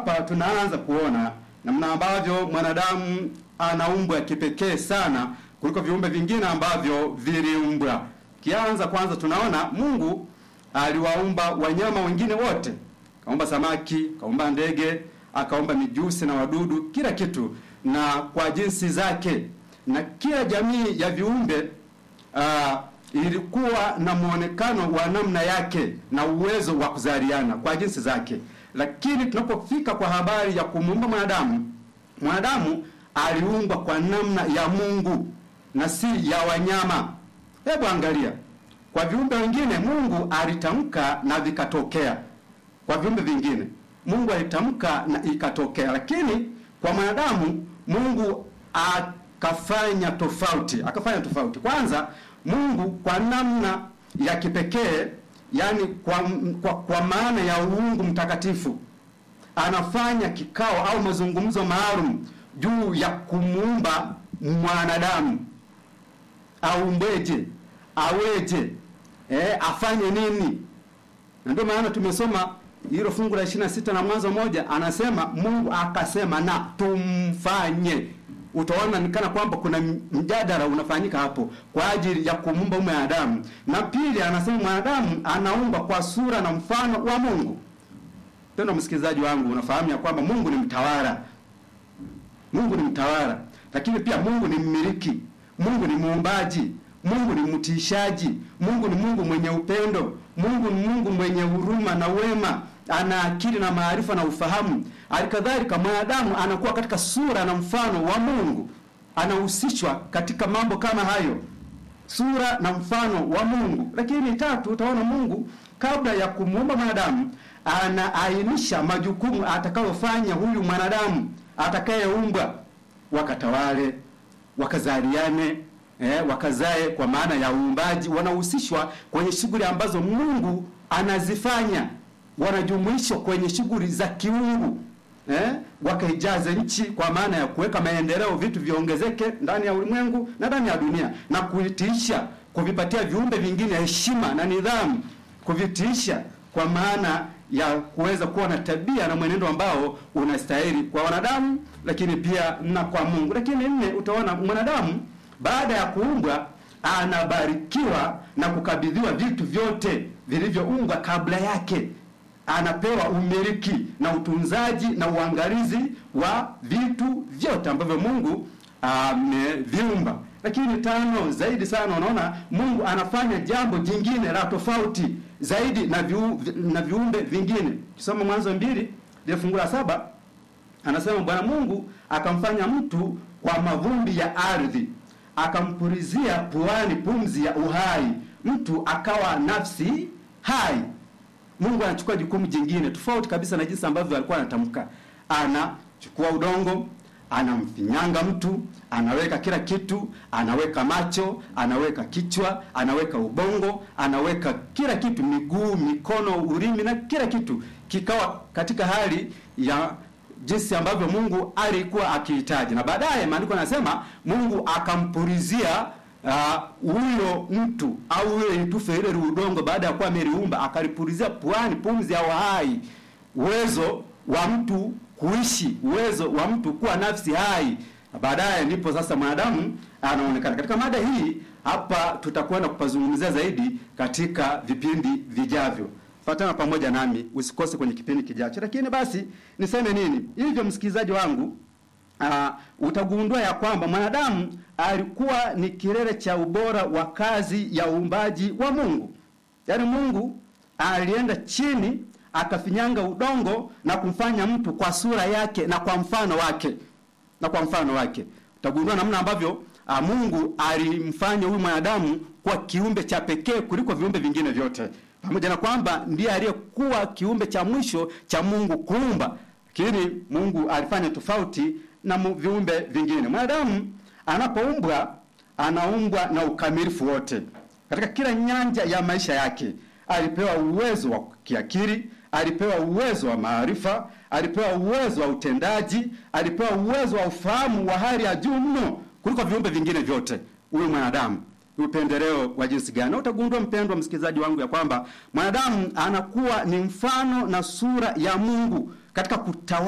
hapa tunaanza kuona namna ambavyo mwanadamu anaumbwa kipekee sana kuliko viumbe vingine ambavyo viliumbwa. Kianza kwanza, tunaona Mungu aliwaumba wanyama wengine wote, kaumba samaki, kaumba ndege, akaumba mijusi na wadudu, kila kitu na kwa jinsi zake, na kila jamii ya viumbe uh, ilikuwa na muonekano wa namna yake na uwezo wa kuzaliana kwa jinsi zake. Lakini tunapofika kwa habari ya kumuumba mwanadamu, mwanadamu aliumbwa kwa namna ya Mungu na si ya wanyama. Hebu angalia, kwa viumbe wengine Mungu alitamka na vikatokea. Kwa viumbe vingine Mungu alitamka na ikatokea, lakini kwa mwanadamu Mungu akafanya tofauti, akafanya tofauti. Kwanza Mungu kwa namna ya kipekee, yani kwa, kwa, kwa maana ya uungu mtakatifu anafanya kikao au mazungumzo maalum juu ya kumuumba mwanadamu aumbeje, aweje, eh, afanye nini. Na ndio maana tumesoma hilo fungu la 26 na Mwanzo moja, anasema Mungu akasema na tumfanye. Utaona nikana kwamba kuna mjadala unafanyika hapo kwa ajili ya kumuumba mwanadamu. Na pili, anasema mwanadamu anaumba kwa sura na mfano wa Mungu. Tena msikilizaji wangu, unafahamu ya kwamba Mungu ni mtawala. Mungu ni mtawala, lakini pia Mungu ni mmiliki. Mungu ni muumbaji. Mungu ni mtishaji. Mungu ni Mungu mwenye upendo. Mungu ni Mungu mwenye huruma na wema, ana akili na maarifa na ufahamu. Alikadhalika mwanadamu anakuwa katika sura na mfano wa Mungu, anahusishwa katika mambo kama hayo, sura na mfano wa Mungu. Lakini tatu, utaona Mungu kabla ya kumuumba mwanadamu anaainisha majukumu atakayofanya huyu mwanadamu atakayeumbwa, wakatawale, wakazaliane eh, wakazae kwa maana ya uumbaji. Wanahusishwa kwenye shughuli ambazo Mungu anazifanya, wanajumuishwa kwenye shughuli za kiungu eh, wakaijaze nchi kwa maana ya kuweka maendeleo, vitu viongezeke ndani ya ulimwengu na ndani ya dunia, na kuitiisha, kuvipatia viumbe vingine heshima na nidhamu, kuvitiisha kwa maana ya kuweza kuwa na tabia na mwenendo ambao unastahili kwa wanadamu, lakini pia na kwa Mungu. Lakini nne, utaona mwanadamu baada ya kuumbwa anabarikiwa na kukabidhiwa vitu vyote vilivyoumbwa kabla yake. Anapewa umiliki na utunzaji na uangalizi wa vitu vyote ambavyo Mungu ameviumba. Lakini tano, zaidi sana, unaona Mungu anafanya jambo jingine la tofauti zaidi na viu, na viumbe vingine. Kisoma Mwanzo mbili ile fungu la saba anasema Bwana Mungu akamfanya mtu kwa mavumbi ya ardhi akampulizia puani pumzi ya uhai, mtu akawa nafsi hai. Mungu anachukua jukumu jingine tofauti kabisa na jinsi ambavyo alikuwa anatamka. Anachukua udongo, anamfinyanga mtu, anaweka kila kitu, anaweka macho, anaweka kichwa, anaweka ubongo, anaweka kila kitu, miguu, mikono, ulimi na kila kitu, kikawa katika hali ya jinsi ambavyo Mungu alikuwa akihitaji. Na baadaye maandiko yanasema Mungu akampulizia huyo uh, mtu au ile itufe ile udongo, baada ya kuwa ameliumba, akalipulizia puani pumzi ya uhai, uwezo wa mtu kuishi, uwezo wa mtu kuwa nafsi hai. Na baadaye ndipo sasa mwanadamu anaonekana. Katika mada hii hapa tutakwenda kupazungumzia zaidi katika vipindi vijavyo. Fatana pamoja nami, usikose kwenye kipindi kijacho. Lakini basi niseme nini? Hivyo msikilizaji wangu, uh, utagundua ya kwamba mwanadamu alikuwa ni kilele cha ubora wa kazi ya uumbaji wa Mungu. Yaani Mungu alienda chini akafinyanga udongo na kumfanya mtu kwa sura yake na kwa mfano wake. Na kwa mfano wake. Utagundua namna ambavyo uh, Mungu alimfanya huyu mwanadamu kwa kiumbe cha pekee kuliko viumbe vingine vyote pamoja na kwamba ndiye aliyekuwa kiumbe cha mwisho cha Mungu kuumba, lakini Mungu alifanya tofauti na viumbe vingine. Mwanadamu anapoumbwa anaumbwa na ukamilifu wote katika kila nyanja ya maisha yake. Alipewa uwezo wa kiakili, alipewa uwezo wa maarifa, alipewa uwezo wa utendaji, alipewa uwezo wa ufahamu wa hali ya juu mno kuliko viumbe vingine vyote. Huyu mwanadamu upendeleo wa jinsi gani? Utagundua mpendwa msikilizaji wangu, ya kwamba mwanadamu anakuwa ni mfano na sura ya Mungu katika kutawala